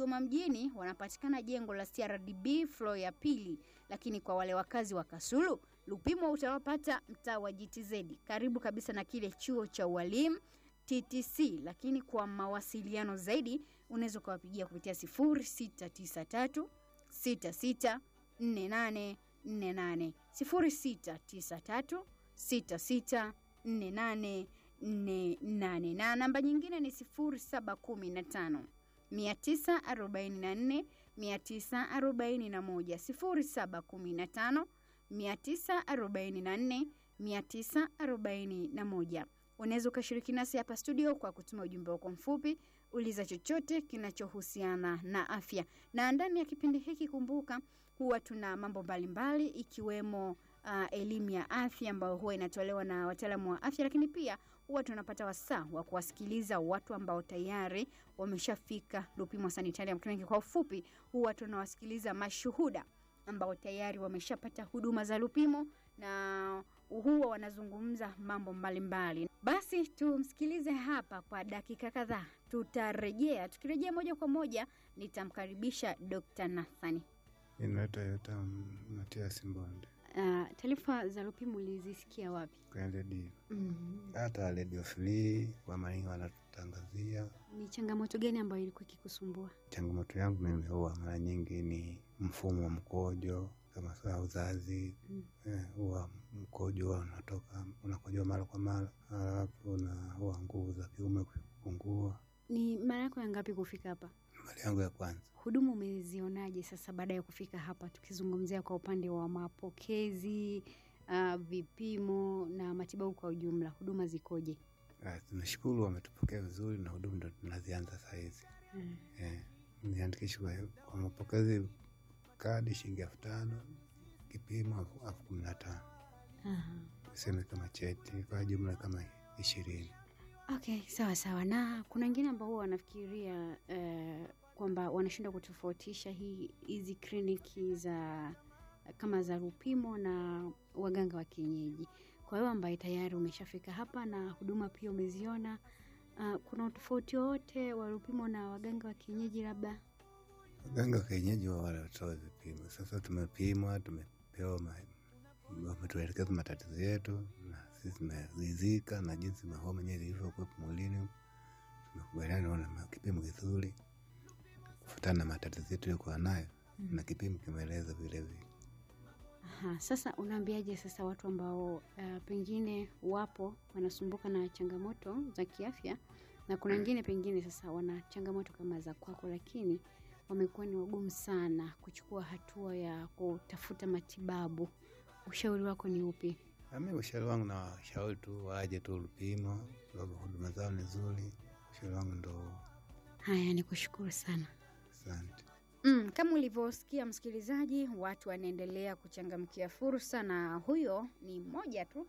Kigoma mjini wanapatikana jengo la CRDB floor ya pili, lakini kwa wale wakazi wa Kasulu Lupimo utawapata mtaa wa GTZ karibu kabisa na kile chuo cha ualimu TTC, lakini kwa mawasiliano zaidi unaweza ukawapigia kupitia 0693 66 48 48 0693 66 48 48 na namba nyingine ni 0715 944 941 0715 944 941. Unaweza ukashiriki nasi hapa studio kwa kutuma ujumbe wako mfupi, uliza chochote kinachohusiana na afya. Na ndani ya kipindi hiki, kumbuka, huwa tuna mambo mbalimbali ikiwemo uh, elimu ya afya ambayo huwa inatolewa na wataalamu wa afya, lakini pia huwa tunapata wasaa wa kuwasikiliza watu ambao tayari wameshafika Lupimo Sanitarium Clinic. Kwa ufupi, huwa tunawasikiliza mashuhuda ambao tayari wameshapata huduma za Lupimo na huwa wanazungumza mambo mbalimbali mbali. Basi tumsikilize hapa kwa dakika kadhaa, tutarejea. Tukirejea moja kwa moja, nitamkaribisha Dr. Nathani. Inaitwa Yota Matias Mbonde Uh, taarifa za Lupimo ulizisikia wapi? kwenye redio, mm. hata redio free kwa maingi wanatutangazia. Ni changamoto gani ambayo ilikuwa ikikusumbua? Changamoto yangu mimi huwa mara nyingi ni mfumo wa mkojo, kama saa uzazi Mm. eh, huwa mkojo huwa unatoka unakojoa mara kwa mara, alafu na huwa nguvu za kiume kupungua. Ni mara yako ya ngapi kufika hapa? Mara yangu ya kwanza Huduma umezionaje sasa baada ya kufika hapa, tukizungumzia kwa upande wa mapokezi, uh, vipimo na matibabu kwa ujumla, huduma zikoje? Ah, tunashukuru wametupokea vizuri na huduma ndo tunazianza saa hizi Mm. eh, niandikishe kwa, kwa mapokezi kadi shilingi elfu tano kipimo elfu elfu kumi na tano Aha. tuseme kama cheti kwa jumla kama ishirini. Okay, sawa sawa. Na kuna wengine ambao huwa wanafikiria eh, kwamba wanashindwa kutofautisha hii hizi kliniki za kama za Lupimo na waganga wa kienyeji. Kwa hiyo ambaye tayari umeshafika hapa na huduma pia umeziona, uh, kuna utofauti wowote wa Lupimo na waganga wa kienyeji labda? Waganga wa kienyeji wa wale watoa vipimo. Sasa tumepimwa, tumepewa ma- wametuelekeza matatizo yetu, na sisi tumeridhika na jinsi mahoma yenyewe ilivyokuwepo mwilini. Tumekubaliana na kipimo kizuri kufuatana na matatizo yetu yaliyokuwa nayo, na kipimo kimeeleza vile vile. Aha, sasa unaambiaje sasa watu ambao uh, pengine wapo wanasumbuka na changamoto za kiafya na kuna wengine pengine sasa wana changamoto kama za kwako, lakini wamekuwa ni wagumu sana kuchukua hatua ya kutafuta matibabu, ushauri wako ni upi? Ami, ushauri wangu na washauri tu waje tu Lupimo, sababu huduma zao ni nzuri. Ushauri wangu ndo Haya, ni kushukuru sana. asante. Mm, kama ulivyosikia msikilizaji, watu wanaendelea kuchangamkia fursa na huyo ni mmoja tu.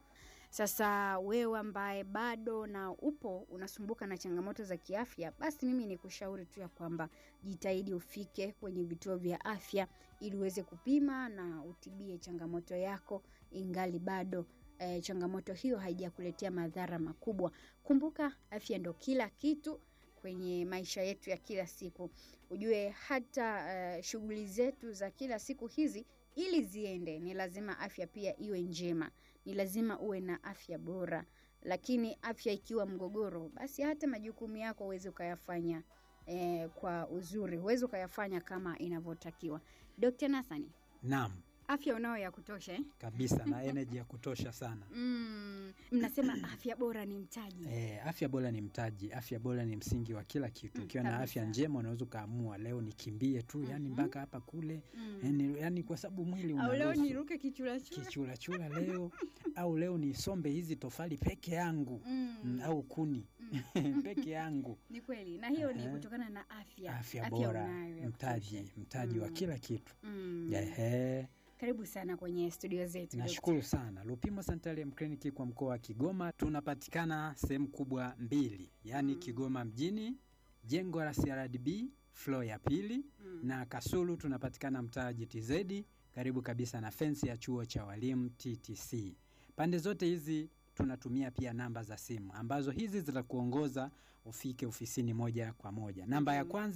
Sasa wewe ambaye bado na upo unasumbuka na changamoto za kiafya, basi mimi ni kushauri tu ya kwamba jitahidi ufike kwenye vituo vya afya ili uweze kupima na utibie changamoto yako ingali bado eh, changamoto hiyo haijakuletea madhara makubwa. Kumbuka afya ndo kila kitu kwenye maisha yetu ya kila siku. Ujue hata eh, shughuli zetu za kila siku hizi ili ziende, ni lazima afya pia iwe njema, ni lazima uwe na afya bora. Lakini afya ikiwa mgogoro, basi hata majukumu yako huwezi ukayafanya eh, kwa uzuri, huwezi ukayafanya kama inavyotakiwa. Dr. Nathani, Naam, afya unao ya kutosha eh? kabisa na energy ya kutosha sana. Mm, mnasema afya bora ni mtaji. E, afya bora ni mtaji, afya bora ni msingi wa kila kitu. Mm, Ukiwa na kabisa. afya njema unaweza ukaamua leo nikimbie tu, yani Mhm. mpaka hapa kule, Mm. yani, yani kwa sababu mwili Au leo unaruhusu niruke kichurachura. kichurachura leo au leo nisombe hizi tofali peke yangu Mm. mm, au kuni peke yangu. Ni kweli, na hiyo ni Ehe. kutokana na afya. Afya bora unayo ya mtaji, kutosha. mtaji wa Mm. kila kitu. Mm. Ehe. Karibu sana kwenye studio zetu. Nashukuru sana Lupimo Sanitarium Clinic kwa mkoa wa Kigoma. Tunapatikana sehemu kubwa mbili, yaani Mm. Kigoma mjini, jengo la CRDB floor ya pili, Mm. na Kasulu tunapatikana mtaa GTZ, karibu kabisa na fensi ya chuo cha walimu TTC. Pande zote hizi tunatumia pia namba za simu ambazo hizi zitakuongoza ufike ofisini moja kwa moja. Namba ya Mm. kwanza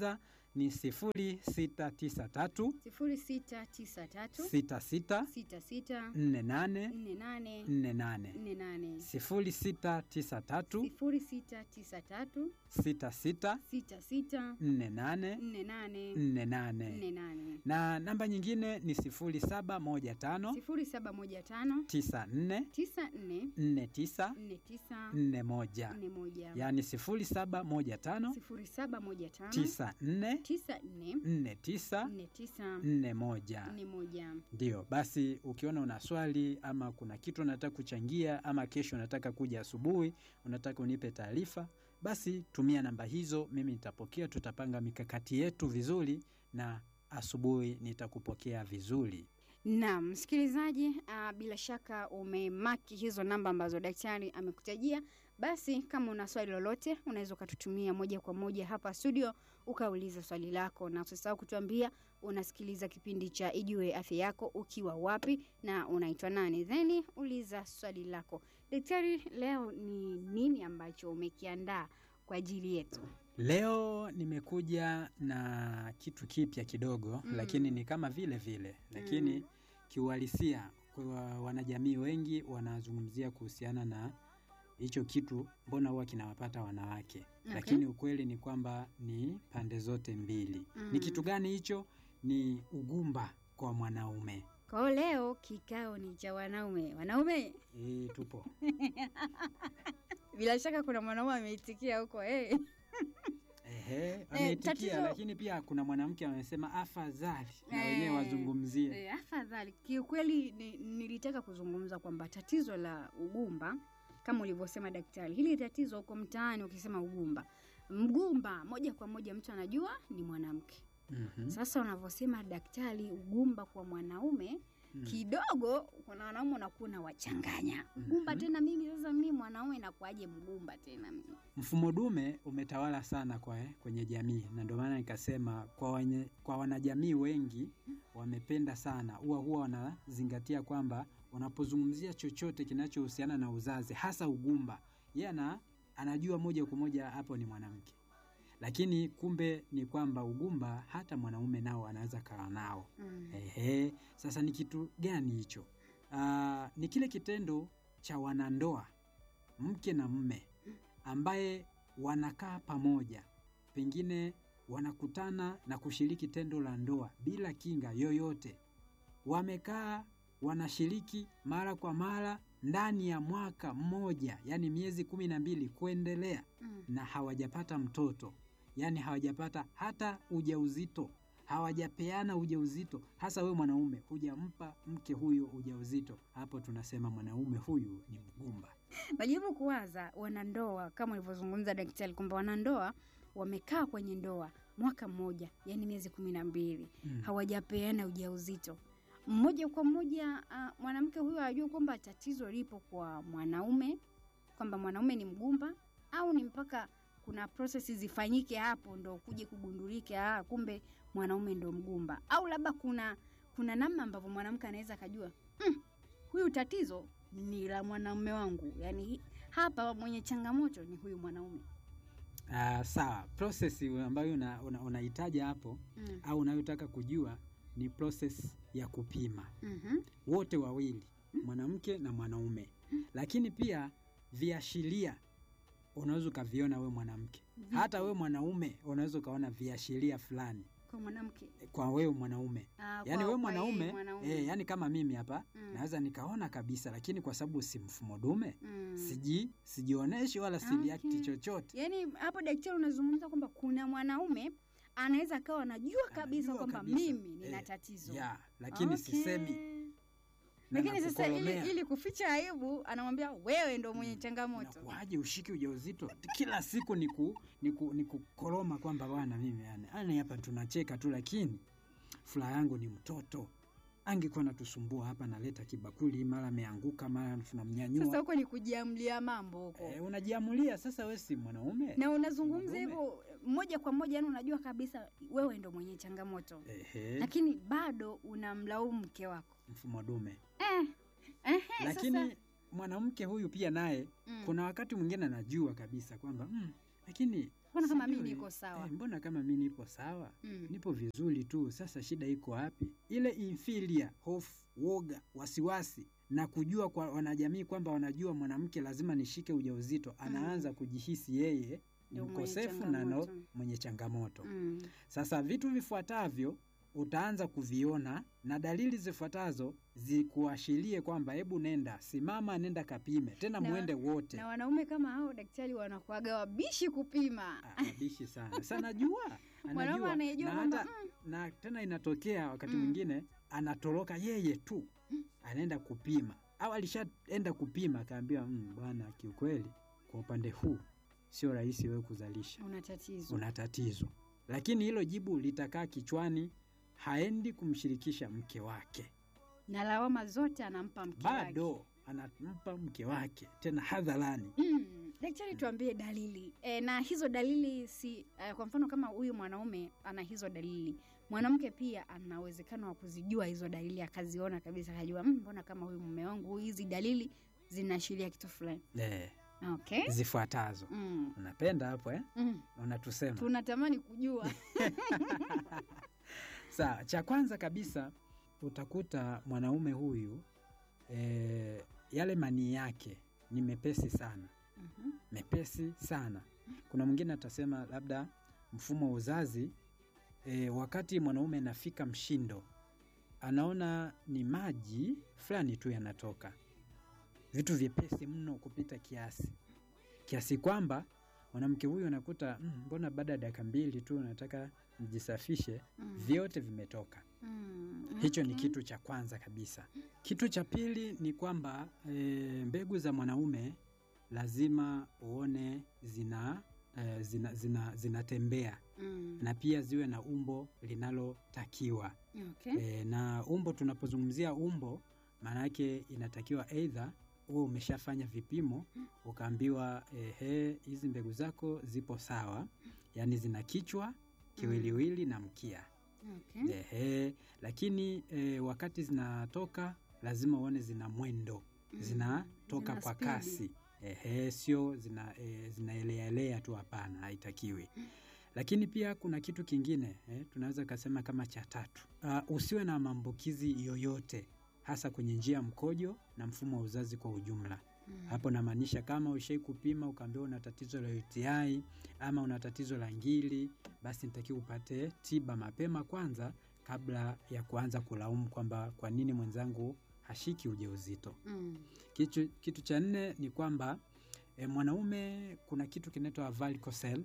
ni sifuri sita tisa tatu sifuri sita tisa tatu sita sita sita sita nne nane nne nane nne nane nne nane sifuri sita tisa tatu sifuri sita tisa tatu sita sita sita sita nne nane nne nane nne nane nne nane na namba nyingine ni sifuri saba moja tano sifuri saba moja tano tisa nne tisa nne nne tisa nne tisa nne moja nne moja yaani sifuri saba moja tano sifuri saba moja tano tisa nne tisa nne nne tisa nne tisa nne moja nne moja ndio basi ukiona una swali ama kuna kitu unataka kuchangia ama kesho unataka kuja asubuhi unataka unipe taarifa basi tumia namba hizo mimi nitapokea tutapanga mikakati yetu vizuri na asubuhi nitakupokea vizuri Naam, msikilizaji, uh, bila shaka umemaki hizo namba ambazo daktari amekutajia. Basi kama una swali lolote, unaweza ukatutumia moja kwa moja hapa studio ukauliza swali lako, na usisahau kutuambia unasikiliza kipindi cha Ijue Afya Yako ukiwa wapi na unaitwa nani, then uliza swali lako. Daktari, leo ni nini ambacho umekiandaa kwa ajili yetu? leo nimekuja na kitu kipya kidogo Mm. lakini ni kama vile vile lakini Mm. kiuhalisia kwa wanajamii wengi wanazungumzia kuhusiana na hicho kitu mbona huwa kinawapata wanawake Okay. lakini ukweli ni kwamba ni pande zote mbili Mm. ni kitu gani hicho ni ugumba kwa mwanaume Kwa hiyo leo kikao ni cha wanaume. Wanaume, e, tupo bila shaka kuna mwanaume ameitikia huko eh. Ehe, ameitikia tatizo- lakini pia kuna mwanamke amesema afadhali na Eh, wenyewe wazungumzie E, afadhali kiukweli ni, nilitaka kuzungumza kwamba tatizo la ugumba kama ulivyosema daktari, hili tatizo huko mtaani, ukisema ugumba, mgumba moja kwa moja mtu anajua ni mwanamke. Mhm, Sasa unavyosema daktari, ugumba kwa mwanaume mm. kidogo, kuna wanaume unakuwa unawachanganya ugumba Mhm. tena. Mimi sasa mimi mwanaume nakuaje mgumba tena mimi? Mfumo dume umetawala sana kwa, kwenye jamii na ndio maana nikasema kwa, wenye, kwa wanajamii wengi wamependa sana, huwa huwa wanazingatia kwamba wanapozungumzia chochote kinachohusiana na uzazi, hasa ugumba, yeye ana anajua moja kwa moja hapo ni mwanamke, lakini kumbe ni kwamba ugumba hata mwanaume nao anaweza kawa nao. Mm. Ehe, sasa ni kitu gani hicho? Ah, ni kile kitendo cha wanandoa mke na mme ambaye wanakaa pamoja, pengine wanakutana na kushiriki tendo la ndoa bila kinga yoyote. Wamekaa wanashiriki mara kwa mara ndani ya mwaka mmoja, yaani miezi kumi na mbili kuendelea, Mm. na hawajapata mtoto, yaani hawajapata hata ujauzito, hawajapeana ujauzito. Hasa wewe mwanaume hujampa mke huyo ujauzito, hapo tunasema mwanaume huyu ni mgumba. Najaribu kuwaza wanandoa kama ulivyozungumza daktari kwamba wanandoa wamekaa kwenye ndoa mwaka mmoja, yani miezi kumi na mbili Mm. hawajapeana ujauzito mmoja kwa moja. Uh, mwanamke huyo ajua kwamba tatizo lipo kwa mwanaume, kwamba mwanaume ni mgumba, au ni mpaka kuna prosesi zifanyike hapo ndo kuje kugundulike, ah, kumbe mwanaume ndo mgumba, au labda kuna kuna namna ambavyo mwanamke anaweza akajua mm, huyu tatizo ni la mwanaume wangu, yani hi- hapa mwenye changamoto ni huyu mwanaume. Ah, sawa, process ambayo unahitaja una, unahitaja hapo Mm. au unayotaka kujua ni process ya kupima Mhm. wote wawili, mwanamke na mwanaume, lakini pia viashiria unaweza ukaviona we mwanamke, Vipi? hata we mwanaume unaweza ukaona viashiria fulani kwa mwanamke kwa wewe mwanaume. Ah, Yaani kwa- we kwa mwanaume, yeye mwanaume. eh, yani kama mimi hapa Mm. naweza nikaona kabisa, lakini kwa sababu si mfumo dume Mm. siji sijioneshi wala si react Okay. chochote. Yaani hapo daktari unazungumza kwamba kuna mwanaume anaweza akawa anajua kabisa Anajua kwamba kabisa. mimi nina Eh, tatizo ya lakini Okay. sisemi na lakini sasa ili, nakukolomea. ili kuficha aibu anamwambia wewe ndo mwenye changamoto Inakuwaje ushike ujauzito kila siku ni ku, ni ku, ni kukoroma kwamba bwana mimi yani, yani hapa tunacheka tu, lakini furaha yangu ni mtoto. Angekuwa natusumbua hapa, naleta kibakuli, mara ameanguka, mara sasa tunamnyanyua. huko ni kujiamlia mambo huko E, unajiamulia sasa, we si mwanaume na unazungumza Mwanaume. hivyo moja kwa moja yani unajua kabisa wewe ndo mwenye changamoto Ehe, lakini bado unamlaumu mke wako mfumo dume. eh, eh, Lakini sasa, mwanamke huyu pia naye mm, kuna wakati mwingine anajua kabisa kwamba mm, lakini mbona kama mimi Sijui. niko sawa Eh, mbona kama mi nipo sawa mm. nipo vizuri tu sasa shida iko wapi ile infilia hofu woga wasiwasi na kujua kwa wanajamii kwamba wanajua mwanamke lazima nishike ujauzito anaanza kujihisi yeye ni Ndio mwenye mkosefu na no, changamoto. mwenye changamoto Mm. sasa vitu vifuatavyo utaanza kuviona na dalili zifuatazo zikuashirie kwamba hebu nenda simama nenda kapime tena Na- mwende wote na wanaume kama hao daktari wanakuaga wabishi kupima Ah, abishi sana sa najua mwanaume anajua anayejua na kwamba hata na tena inatokea wakati Mm. mwingine anatoroka yeye tu anaenda kupima au alishaenda kupima akaambiwa "Mm, bwana kiukweli kwa upande huu sio rahisi wewe kuzalisha una tatizo una tatizo lakini hilo jibu litakaa kichwani haendi kumshirikisha mke wake na lawama zote anampa mke wake. bado anampa mke wake tena hadharani Mm, daktari tuambie dalili e, na hizo dalili si e, kwa mfano kama huyu mwanaume ana hizo dalili mwanamke pia ana uwezekano wa kuzijua hizo dalili akaziona kabisa akajua "Mm, mbona kama huyu mume wangu hizi dalili zinaashiria kitu fulani eh, okay zifuatazo mm, unapenda hapo eh? mm. unatusema tunatamani kujua Sawa, cha kwanza kabisa utakuta mwanaume huyu e, yale manii yake ni mepesi sana, Mhm. mepesi sana. Kuna mwingine atasema labda mfumo wa uzazi e, wakati mwanaume anafika mshindo, anaona ni maji fulani tu yanatoka, vitu vyepesi mno kupita kiasi, kiasi kwamba mwanamke huyu anakuta "Mm, mbona baada ya dakika mbili tu nataka nijisafishe Mm. vyote vimetoka. Mm, Hicho ni okay. kitu cha kwanza kabisa. Kitu cha pili ni kwamba e, mbegu za mwanaume lazima uone zina e, zina, zina, zinatembea Mm, na pia ziwe na umbo linalotakiwa. okay. E, na umbo, tunapozungumzia umbo, maana yake inatakiwa aidha huwe umeshafanya vipimo ukaambiwa ehe, hizi mbegu zako zipo sawa, yaani zina kichwa, kiwiliwili na mkia. Okay. Ehe, lakini e, wakati zinatoka lazima uone zina mwendo, Mm, zinatoka zina kwa spidi. kasi. Ehe, sio zina e, zinaeleaelea tu, hapana, haitakiwi. Lakini pia kuna kitu kingine eh, tunaweza kasema kama cha tatu. Uh, usiwe na maambukizi yoyote hasa kwenye njia ya mkojo na mfumo wa uzazi kwa ujumla. Mm. Hapo namaanisha kama ushai kupima ukaambiwa una tatizo la UTI ama una tatizo la ngiri, basi nitakiwa upate tiba mapema kwanza, kabla ya kuanza kulaumu kwamba kwa nini mwenzangu hashiki ujauzito. Mm. Kitu, kitu cha nne ni kwamba e, mwanaume kuna kitu kinaitwa varicocele.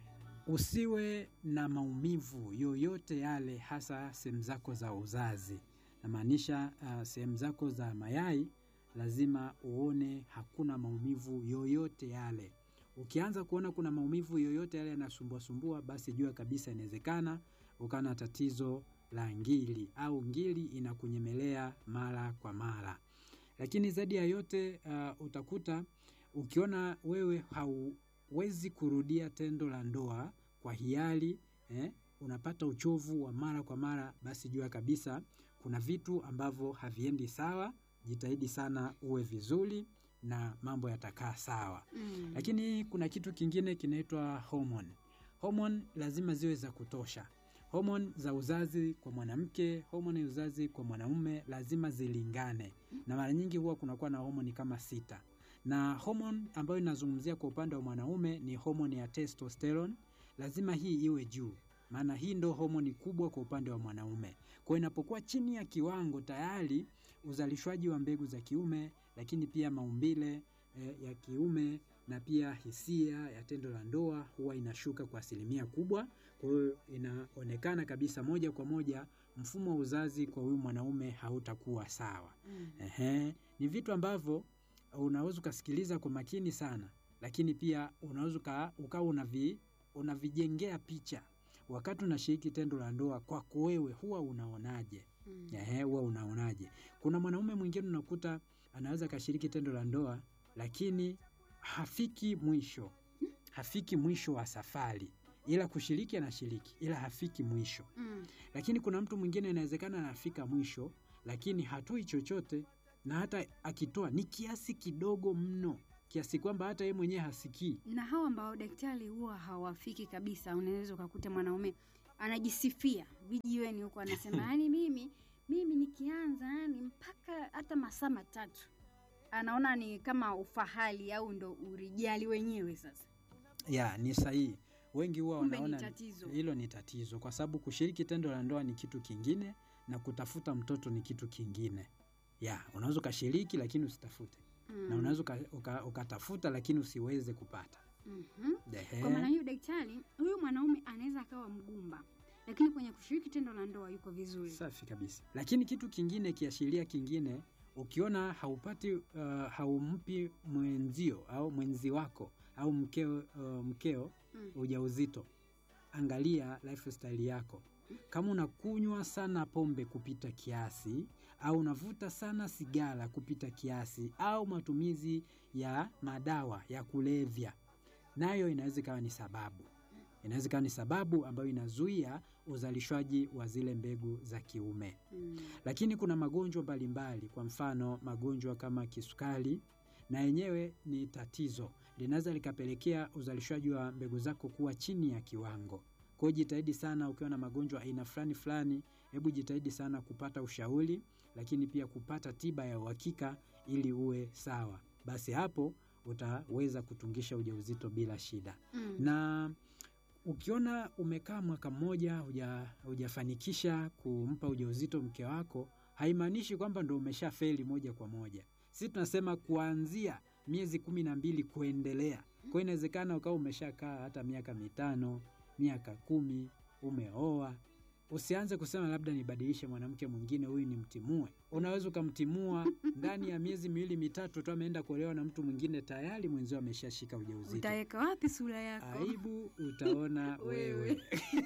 Usiwe na maumivu yoyote yale, hasa sehemu zako za uzazi, namaanisha uh, sehemu zako za mayai lazima uone hakuna maumivu yoyote yale. Ukianza kuona kuna maumivu yoyote yale yanasumbuasumbua, basi jua kabisa inawezekana ukawa na tatizo la ngiri au ngiri inakunyemelea mara kwa mara. Lakini zaidi ya yote uh, utakuta ukiona wewe hauwezi kurudia tendo la ndoa kwa hiari eh, unapata uchovu wa mara kwa mara, basi jua kabisa kuna vitu ambavyo haviendi sawa. Jitahidi sana uwe vizuri na mambo yatakaa sawa. Mm. Lakini kuna kitu kingine kinaitwa hormone. Hormone lazima ziwe za kutosha. Hormone za uzazi kwa mwanamke, hormone ya uzazi kwa mwanaume lazima zilingane, na mara nyingi huwa kunakuwa na homoni kama sita, na hormone ambayo inazungumzia kwa upande wa mwanaume ni homoni ya testosterone. Lazima hii iwe juu, maana hii ndo homoni kubwa kwa upande wa mwanaume. Kwa hiyo inapokuwa chini ya kiwango, tayari uzalishwaji wa mbegu za kiume, lakini pia maumbile eh, ya kiume na pia hisia ya tendo la ndoa huwa inashuka kwa asilimia kubwa. Kwa hiyo inaonekana kabisa moja kwa moja mfumo wa uzazi kwa huyu mwanaume hautakuwa sawa. Mm. Ehe, ni vitu ambavyo unaweza ukasikiliza kwa makini sana, lakini pia unaweza uka- ukawa unavi, unavijengea picha wakati unashiriki tendo la ndoa. Kwako wewe huwa unaonaje? Mm. Ehe, huwa unaonaje? Kuna mwanaume mwingine unakuta anaweza akashiriki tendo la ndoa lakini hafiki mwisho, hafiki mwisho wa safari, ila kushiriki anashiriki, ila hafiki mwisho. Mm. Lakini kuna mtu mwingine inawezekana anafika mwisho, lakini hatoi chochote, na hata akitoa ni kiasi kidogo mno, kiasi kwamba hata yeye mwenyewe hasikii. na hawa ambao daktari huwa hawafiki kabisa, unaweza ukakuta mwanaume anajisifia vijiweni huko, anasema yani, mimi mimi nikianza yani mpaka hata masaa matatu, anaona ni kama ufahali au ndo urijali wenyewe. Sasa Ya, ni sahihi. Wengi huwa kumbe ni wanaona tatizo. hilo ni tatizo, kwa sababu kushiriki tendo la ndoa ni kitu kingine na kutafuta mtoto ni kitu kingine. Ya, unaweza ukashiriki lakini usitafute, Mm. na unaweza uka- uka- ukatafuta lakini usiweze kupata. Mhm. Ehe. Kwa maana hiyo, daktari, huyu mwanaume anaweza akawa mgumba, lakini kwenye kushiriki tendo la ndoa yuko vizuri. Safi kabisa. Lakini kitu kingine, kiashiria kingine, ukiona haupati uh, haumpi mwenzio au mwenzi wako au mkeo, uh, mkeo Mm. ujauzito, angalia lifestyle yako. Kama unakunywa sana pombe kupita kiasi au unavuta sana sigara kupita kiasi au matumizi ya madawa ya kulevya, nayo inaweza ikawa ni sababu inaweza ikawa ni sababu ambayo inazuia uzalishwaji wa zile mbegu za kiume. Mm. Lakini kuna magonjwa mbalimbali, kwa mfano magonjwa kama kisukari, na yenyewe ni tatizo, linaweza likapelekea uzalishwaji wa mbegu zako kuwa chini ya kiwango. Kwa hiyo jitahidi sana, ukiwa na magonjwa aina fulani fulani, hebu jitahidi sana kupata ushauri, lakini pia kupata tiba ya uhakika ili uwe sawa. Basi hapo utaweza kutungisha ujauzito bila shida Mm. na ukiona umekaa mwaka mmoja huja- hujafanikisha kumpa ujauzito mke wako, haimaanishi kwamba ndo umesha feli moja kwa moja. Sisi tunasema kuanzia miezi kumi na mbili kuendelea. Kwa hiyo inawezekana ukawa umeshakaa hata miaka mitano, miaka kumi, umeoa. Usianze kusema labda nibadilishe mwanamke mwingine, huyu nimtimue. Unaweza ukamtimua ndani ya miezi miwili mitatu tu, ameenda kuolewa na mtu mwingine, tayari mwenzio ameshashika ujauzito. Utaweka wapi sura yako? Aibu utaona Wewe. wewe.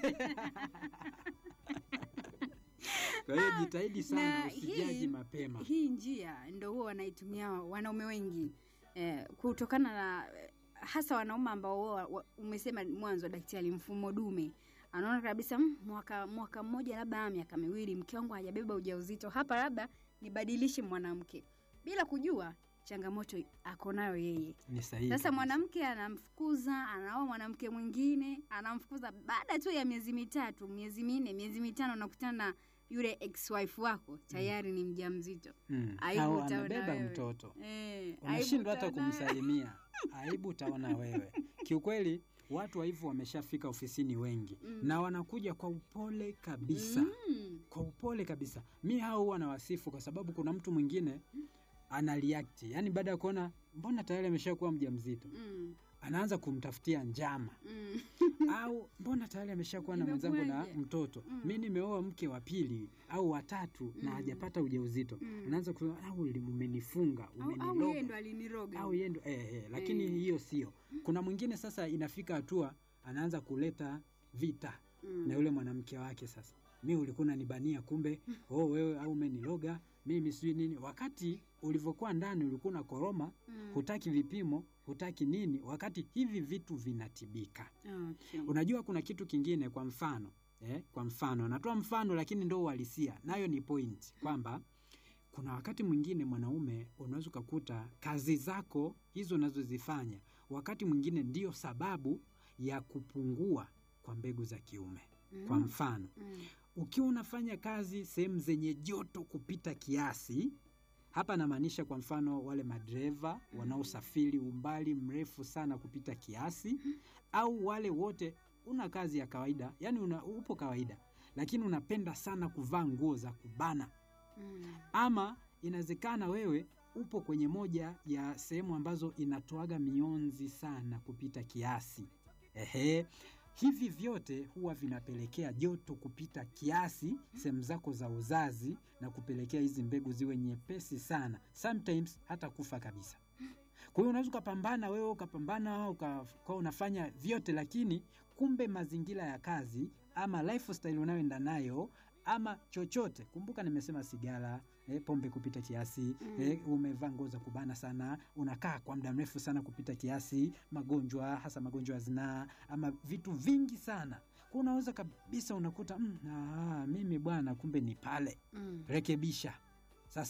Kwa hiyo jitahidi sana Na usijaji hii- mapema. Hii njia ndo huwa wanaitumia wanaume wengi eh, kutokana na eh, hasa wanaume ambao huwa- wa- umesema mwanzo daktari, mfumo dume anaona kabisa "Mm, mwaka mwaka mmoja labda miaka miwili mke wangu hajabeba ujauzito, hapa labda nibadilishe mwanamke, bila kujua changamoto ako nayo yeye. Ni sahihi. Sasa kabisa. mwanamke anamfukuza, anaoa mwanamke mwingine, anamfukuza baada tu ya miezi mitatu, miezi minne, miezi mitano, unakutana na yule ex wife wako tayari ni mjamzito. Mm. Aibu Au utaona anabeba wewe. mtoto. Eh, Unashindwa hata aibu utaona wewe. kumsalimia. Aibu utaona wewe. Kiukweli watu wa hivyo wameshafika ofisini wengi Mm. na wanakuja kwa upole kabisa. Mm. Kwa upole kabisa. Mi hao huwa nawasifu kwa sababu kuna mtu mwingine ana react. Yaani baada ya kuona mbona tayari ameshakuwa mjamzito. Mm. Anaanza kumtafutia njama. Mm. au mbona tayari ameshakuwa na mwenzangu na Imekuwaje? mtoto Mm. mi nimeoa mke wa pili au watatu na Mm. hajapata ujauzito Mm. anaanza kusema au li- umenifunga Au, au yeye umeniloga ndo aliniroga. au yeye ndo eh, eh, lakini Eh. hiyo sio kuna mwingine sasa inafika hatua anaanza kuleta vita Mm. na yule mwanamke wake sasa mi ulikuwa unanibania kumbe oh, wewe au umeniloga mimi sijui nini wakati ulivyokuwa ndani ulikuwa na koroma Mm. hutaki vipimo hutaki nini wakati hivi vitu vinatibika Okay. Unajua kuna kitu kingine, kwa mfano eh, kwa mfano natoa mfano lakini ndo uhalisia, nayo ni point kwamba kuna wakati mwingine mwanaume unaweza ukakuta kazi zako hizo unazozifanya wakati mwingine ndio sababu ya kupungua kwa mbegu za kiume. Kwa Mm. mfano Mm. ukiwa unafanya kazi sehemu zenye joto kupita kiasi, hapa namaanisha kwa mfano wale madereva wanaosafiri umbali mrefu sana kupita kiasi, au wale wote una kazi ya kawaida, yani una, upo kawaida, lakini unapenda sana kuvaa nguo za kubana, Mm. ama inawezekana wewe upo kwenye moja ya sehemu ambazo inatoaga mionzi sana kupita kiasi. Ehe, hivi vyote huwa vinapelekea joto kupita kiasi sehemu zako za uzazi na kupelekea hizi mbegu ziwe nyepesi sana, sometimes hata kufa kabisa. Kwa hiyo unaweza ukapambana wewe ukapambana ukawa unafanya vyote, lakini kumbe mazingira ya kazi ama lifestyle unayoenda nayo ama chochote, kumbuka nimesema sigara, eh, pombe kupita kiasi Mm. eh, umevaa nguo za kubana sana, unakaa kwa muda mrefu sana kupita kiasi, magonjwa hasa magonjwa ya zinaa ama vitu vingi sana, kwa unaweza kabisa unakuta mm, ah, mimi bwana, kumbe ni pale Mm. rekebisha. Sasa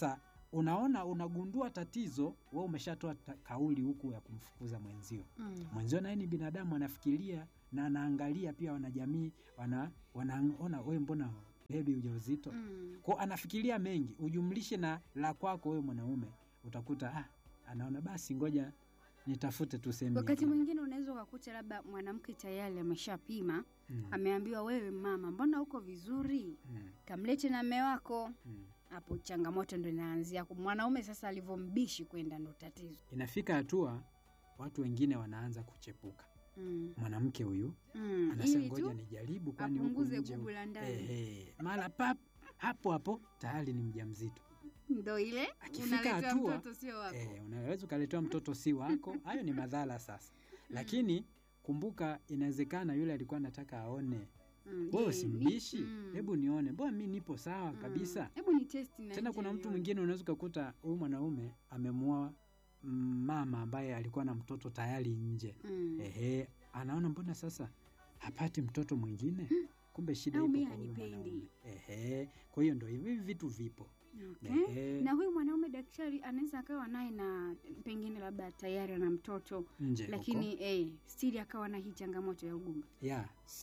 unaona unagundua tatizo, we umeshatoa ta- kauli huku ya kumfukuza mwenzio. Mm. Mwenzio naye ni binadamu, anafikiria na anaangalia pia, wanajamii wana wanaona we, mbona bebi ujauzito Mm. kwa anafikiria mengi, ujumlishe na la kwako wewe mwanaume, utakuta ah, anaona basi, ngoja nitafute tu sehemu Wakati nyingine. mwingine unaweza ukakuta labda mwanamke tayari ameshapima, Mm, ameambiwa wewe mama, mbona uko vizuri, mm, kamlete na mme wako. mm. Hapo changamoto ndo inaanzia. Mwanaume sasa alivyombishi kwenda ndo tatizo. Inafika hatua watu wengine wanaanza kuchepuka. Mm. Mwanamke huyu Mm. anasema Ili ngoja tu nijaribu, kwani huku apunguze nje gugu la ndani. ehe, mara pap hapo hapo tayari ni mjamzito. Ndo ile Akifika unaleta hatua, mtoto sio wako. Eh, unaweza ukaletewa mtoto si wako, hayo ni madhara sasa. Lakini kumbuka, inawezekana yule alikuwa anataka aone Mm, wewe je, usimbishi, ni- mm. hebu nione, mbona mi nipo sawa Mm. kabisa. Hebu ni test na Tena nje kuna mtu nione. mwingine unaweza ukakuta huyu mwanaume amemwoa mm, mama ambaye alikuwa na mtoto tayari nje. Mm. Ehe, anaona mbona sasa hapati mtoto mwingine, kumbe shida Au ipo mimi kwa huyu hanipendi. mwanaume. Ehe, kwa hiyo ndo hivi vitu vipo. Okay. Ehe, Na huyu mwanaume daktari anaweza akawa naye na pengine labda tayari ana mtoto nje huko. lakini eh, stili akawa na hii changamoto ya ugumba. ya